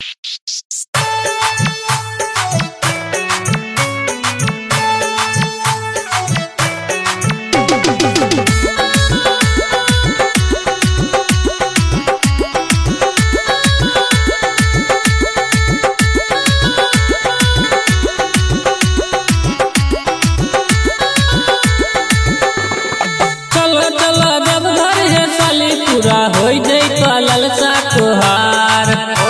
चलो चलो जब घर है साली पूरा हो जाई कलल सा तुहार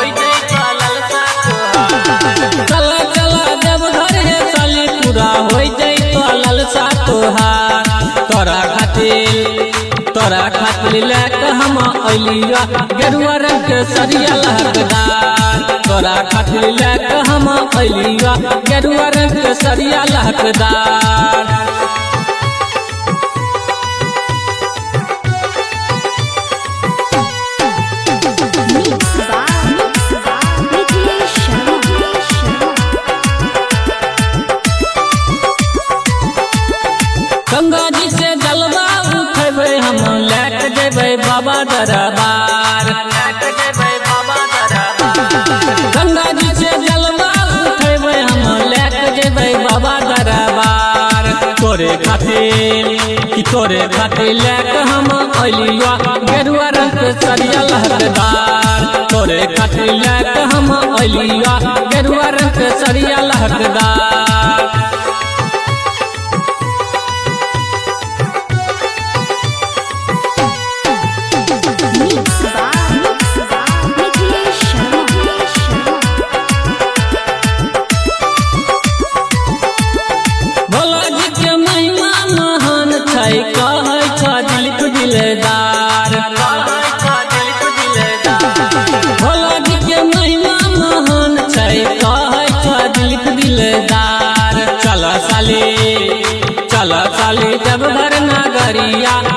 चलो चलो जब घर है साली पूरा हो जाई कलल सा तुहार तोरा खातिर तोरा खातिर लेके हम अलिया गेरुआ रंग के सरिया लहकदार तोरा खातिर लेके हम अलिया गेरुआ रंग के सरिया लहकदार Mix by Mix by Niklesh Sharma. Ganga जी से जलवा उठेबे हम लेके जेबे बाबा दरबार गंगा जी से जलवा उठेबे हम लेके जेबे बाबा दरबार तोरे खातिर कि तोरे खातिर लेके हम अलिया गेरुआ रंग के सरिया लहकदार तोरे खातिर लेके हम अलिया गेरुआ रंग के सरिया लहकदार Mix by Mix by Niklesh Sharma. Bhola जी के महिमा महान छै कहै छ दिलक दिलदार भोला जी के महिमा महान छै कहै छ दिलक दिलदार चल साली चल साली जब घर नगरिया